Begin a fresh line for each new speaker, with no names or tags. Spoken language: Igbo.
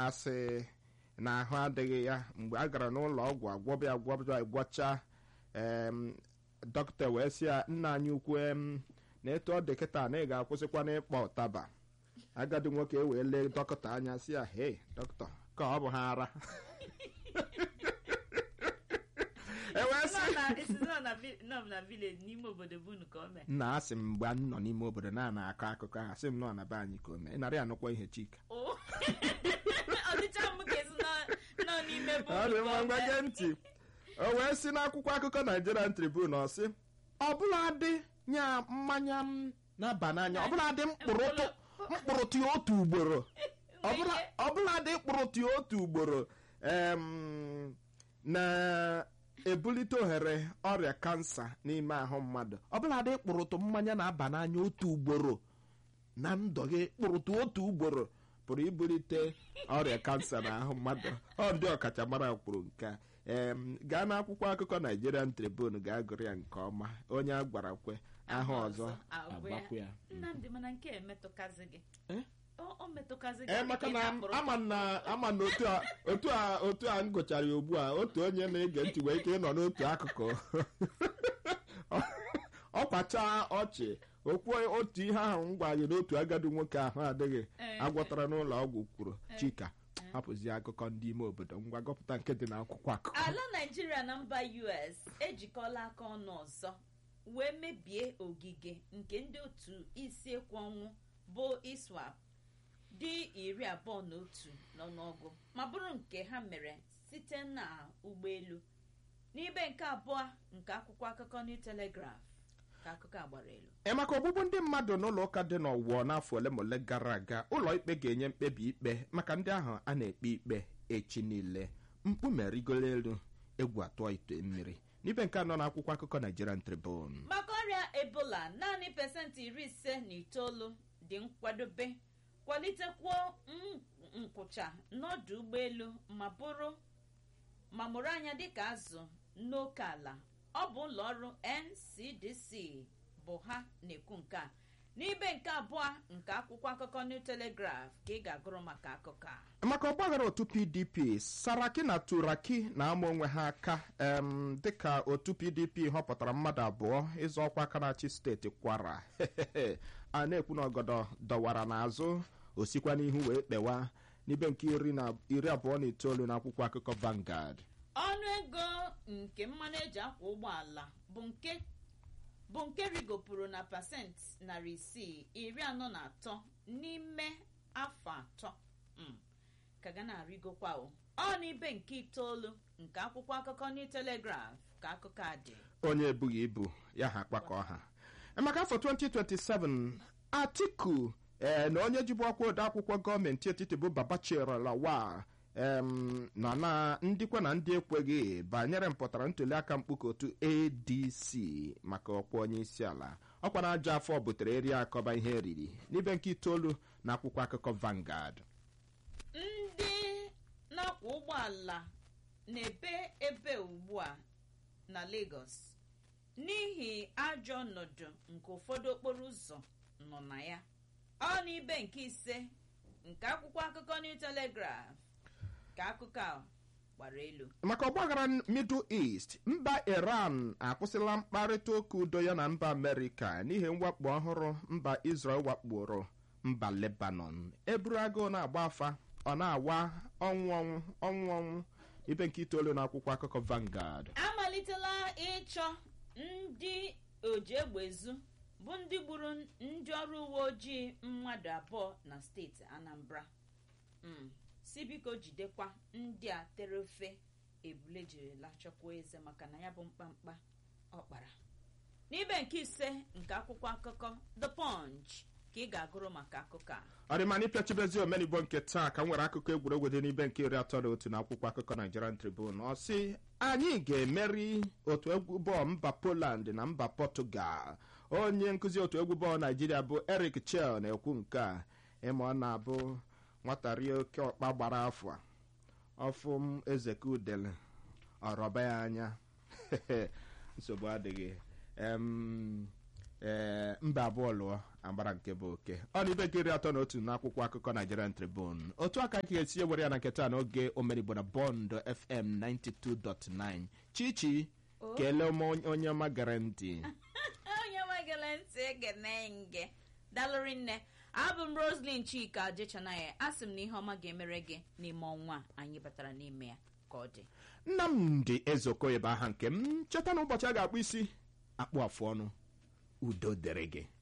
asị na ahụ adịghị ya mgbe a gara n'ụlọ ọgwụ agwọbịa agwọbịa gwọcha em, dọkịta wee sị ya nna anyị ukwu em, na etu ọ dị kịta na ị ga-akwụsịkwa n'ịkpọ ụtaba agadi nwoke wee lee dọkịta anya sị ya hei dọkịta ka ọ bụ ha ara e wee sị
Nọ na- isi nọ na vi- nọ na village n'ime obodo bụ unu ka o mee
nna asị m mgbe m nọ n'ime obodo na ana akọ akụkọ ahụ asị m nọ na be anyị ka o mee ị narị anụkwa ihe chika
Oh. ọdịcha m ka esi nọ- nọ n'ime bụ
ọ dị
unu
mma
ka o
ngwa
mee.
gee ntị o wee si n'akwụkwọ akụkọ Nigerian Tribune ọ sị ọbụladị nya mmanya m na-aba n'anya ọbụladị mkpụrụtụ mkpụrụtụ ya otu ugboro ọbụla- ọbụladị mkpụrụtụ ya otu ugboro em, na-ebulite ohere ọrịa kansa n'ime ahụ mmadụ ọbụladị kpụrụtụ mmanya na-aba n'anya otu ugboro na ndụ gị kpụrụtụ otu ugboro pụrụ ibulite ọrịa kansa n'ahụ mmadụ ọ ndị ọkachamara kwuru nke a em gaa n'akwụkwọ akụkọ Nigerian Tribune gaa gụrụ ya nke ọma onye a gwara kwe ahụ ọzọ
agwụ ya.
agbakwu ya
nnamdị mana nke a emetụkazi gị
Eh?
Ọ- ọ metụkazi gị
ee
dịka
maka
ị
na
na-akpụrụ
ama na ama na otu a otu a otu a m gụchara ya ugbu a otu onye na-ege ntị nwere ike ịnọ n'otu akụkụ ọ kwachaa ọchị okwu otu ihe ahụ m gwa gị n'otu agadi nwoke ahụ adịghị
Ee,
agwọtara n'ụlọ ọgwụ kwuru chika hapụzi akụkọ ndị ime obodo ngwa gọpụta nke dị n'akwụkwọ akụkọ
ala naijiria na mba us ejikọla aka ọnụ ọzọ wee mebie ogige nke ndị otu isi ekwu ọnwụ bụ iswap dị iri abụọ na otu n'ọnụọgụ ma bụrụ nke ha mere site na ụgbọelu n'ibe nke abụọ nke akwụkwọ akụkọ new telegraph ka akụkọ a gbara elu
ee maka ogbugbu ndị mmadụ n'ụlọ ụka dị n'ọwụọ n'afọ ole ma ole gara aga ụlọ ikpe ga-enye mkpebi ikpe maka ndị ahụ a na-ekpe ikpe echi niile mkpume rigoro elu egwu atụọ ite mmiri n'ibe nke anọ n'akwụkwọ akụkọ Nigerian Tribune
maka ọrịa ebola naanị pesentị iri ise na itoolu dị nkwadobe kwalitekwuo m- nkwụcha n'ọdụ ụgbọelu ma bụrụ ma mụrụ anya dịka azụ n'oke ala ọ bụ ụlọ ọrụ ncdc bụ ha na-ekwu nke a n'ibe nke abụọ nke akwụkwọ akụkọ new telegraph ka ị ga-agụrụ maka akụkọ a
maka ọgbaghara otu pdp saraki na turaki na-ama onwe ha aka em, dịka otu pdp họpụtara mmadụ abụọ ịzọ ọkwa aka na-achị steeti kwara a na-ekwu na ọgọdọ dọwara n'azụ osikwa n'ihu wee kpewa n'ibe nke iri na iri abụọ na itoolu n'akwụkwọ akụkọ Vanguard
ọnụ ego nke mmanụ eji akwa ụgbọala bụ nke bụ nke rigopụrụ na pasentị narị isii iri anọ na atọ n'ime afọ atọ Mm. ka ga na-arịgokwa o ọ n'ibe nke itoolu nke akwụkwọ akụkọ New Telegraph ka akụkọ a dị
onye ebughị ibu ya ha kpakọ ha maka afọ 2027 atiku ee na onye jibu ọkwa ode akwụkwọ gọọmenti etiti bụ babachir lawal em nọ na ndịkwa na ndị ekweghị banyere mpụtara ntuliaka mkpuke otu adc maka ọkwa onye isi ala ọkwa na ajọ afọ butere eri akọba ihe eriri n'ibe nke itoolu na akwụkwọ akụkọ Vanguard
ndị na-akwọ ụgbọala na-ebe ebe ugbu a na Lagos n'ihi ajọ ọnọdụ nke ụfọdụ okporo ụzọ nọ na ya ọ n'ibe nke ise nke akwụkwọ akụkọ New Telegraph ka akụkọ a gbara elu
maka ọgbaghara middle east mba iran akwụsịla mkparịta ụka udo ya na mba amerịka n'ihi mwakpo ọhụrụ mba israel wakporo mba lebanon eburu agụụ na-agba afa ọ na-awa ọnwụ ọnwụ ọnwụ ọnwụ ibe nke itoolu na akwụkwọ akụkọ Vanguard
amalitela ịchọ ndị oji egbe ezu bụ ndị gburu ndị ọrụ uwe ojii mmadụ abụọ na steeti Anambra Mm. si biko jidekwa ndị a tere ofe ebule jirila chọkwa eze maka na ya bụ mkpamkpa ọ kpara n'ibe nke ise nke akwụkwọ akụkọ The Punch ka ị ga-agụrụ maka akụkọ a
ọdịmana ịpịachibezi omenigbo nke taa ka m nwere akụkọ egwuregwu dị n'ibe nke iri atọ na otu na akwụkwọ akụkọ Nigerian Tribune ọ sị anyị ga-emeri otu egwu bọọlụ mba Poland na mba Portugal onye nkụzi otu egwu bọọlụ Naijiria bụ Eric Chel na-ekwu nke a ịma ọ na-abụ nwata rie oke ọkpa gbara afọ a, ọfụ m ezeke udele ọrọba ya anya nsogbu adịghị em ee mba abụọ lụọ agbara nke bụ oke ọ na ibe gịrị atọ na otu n'akwụkwọ akụkọ Nigerian Tribune otu aka ka esi ewere ya na nketa n'oge omerigbo na bond fm 92.9 chichi kelee m onye ọma gere ntị
onye nwegele ntị egene nge dalụrị nne abụ m roslyn chika jechanaya asị m na ihe ọma ga-emere gị n'ime ọnwa a anyị batara n'ime ya ka ọ dị
nnamdị ezeokoye bụ aha nke m cheta na ụbọchị a ga-akpụ isi akpụ afụ ọnụ udo dịrị gị